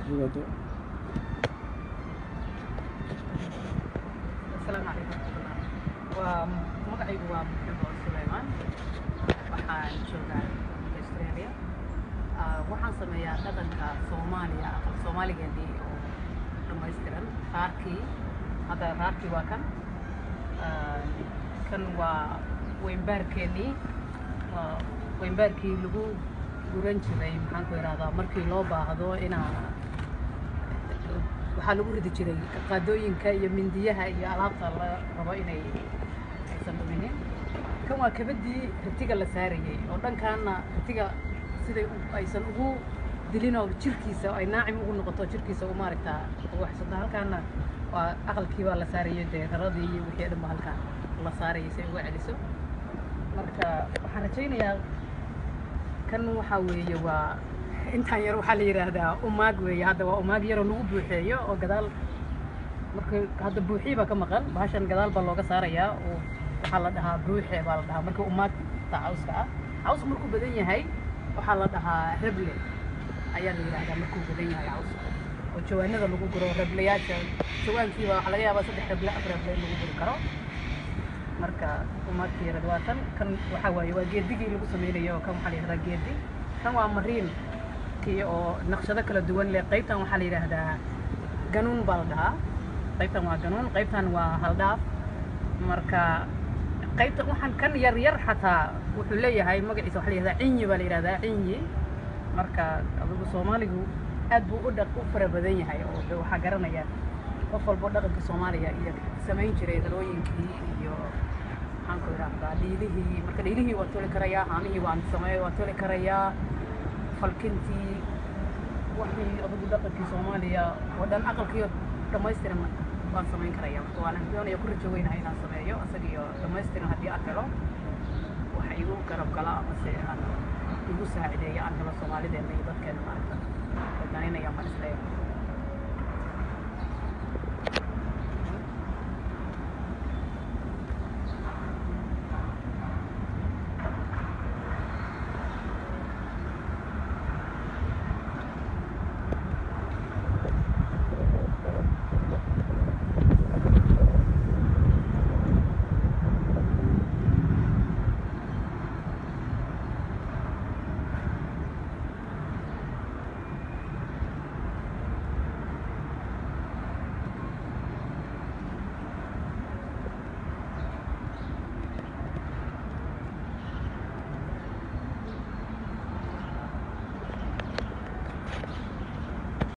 Jugato. asalaamu calaykum waraxmatullah waa magacaygu waa maxamed suleymaan waxaan joogaa australia Ah, waxaan sameeyaa dhaqanka soomaaliya aqal soomaaligeennii oo dhammaystiran raarkii hadda raarkii waa kan Ah, kan waa weynbaarkeennii waa weynbaarkii lagu guran jiray maxaan ku ihahdaa markii loo baahdo inaa waxaa lagu ridi jiray qaadooyinka iyo mindiyaha iyo alaabta la rabo inay aysan dhuminin kan waa kabadii ritiga la saarayay oo dhankaana ritiga siday u- aysan ugu dilin oo jirkiisa ay naacim ugu noqoto jirkiisa u maaragtaa ugu waxsado halkaana waa aqalkii baa la saarayay dee dharadii iyo wixii dhan ba halkaan la saarayay si ay uga celiso marka waxaan rajaynayaa kan waxaa weeye waa intaan yar waxaa la yidhaahdaa umaag weeye hadda waa umaag yaroo lagu buuxeeyo oo gadaal marka hadda buuxii baa ka maqan bahashan gadaal baa looga saarayaa oo waxaa la dhahaa buuxe baa la dhahaa marka umaagta cawska ah cawsku markuu badan yahay waxaa la dhahaa reble ayaa la yidhaahdaa markuu badan yahay cawska oo jawaanada lagu guro rebleyaasha jawaankiiba waxaa laga yaabaa saddex reble afar reble in lagu guri karo marka umaagtii yarad waa tan kan waxaa waaye waa geedigii lagu sameynayo kan waxaa la yidhahdaa geedi kan waa mariin kii oo naqshado kala duwan leh qaybtan waxaa la yidhaahdaa ganuun baa la dhahaa qaybtan waa ganuun qaybtan waa haldhaaf marka qaybtan waxaan kan yar yar xataa wuxuu leeyahay magaciisa waxaa la yidhahdaa cinyi baa la yidhahdaa cinyi marka adigu soomaaligu aad buu u dhaq u fara badan yahay oo de waxaa garanaya qof walbo dhaqanka soomaaliya iyo samayn jiray dalooyinkii iyo maxaan ku idhaahdaa dhiilihii marka dhiilihii waan toli karayaa haamihii waan sameey waan toli karayaa falkintii wixii adigu dhaqankii soomaaliya oo dhan aqalkiiyo dhammaystiran waan samayn karaya marka waan doonaya ku rajo weynahay inaan sameeyo isagiyo dhammaystiran haddii aan helo waxa igu garab gala amase aan igu saacideeya aan helo soomaalideena iyo dadkeena maaragta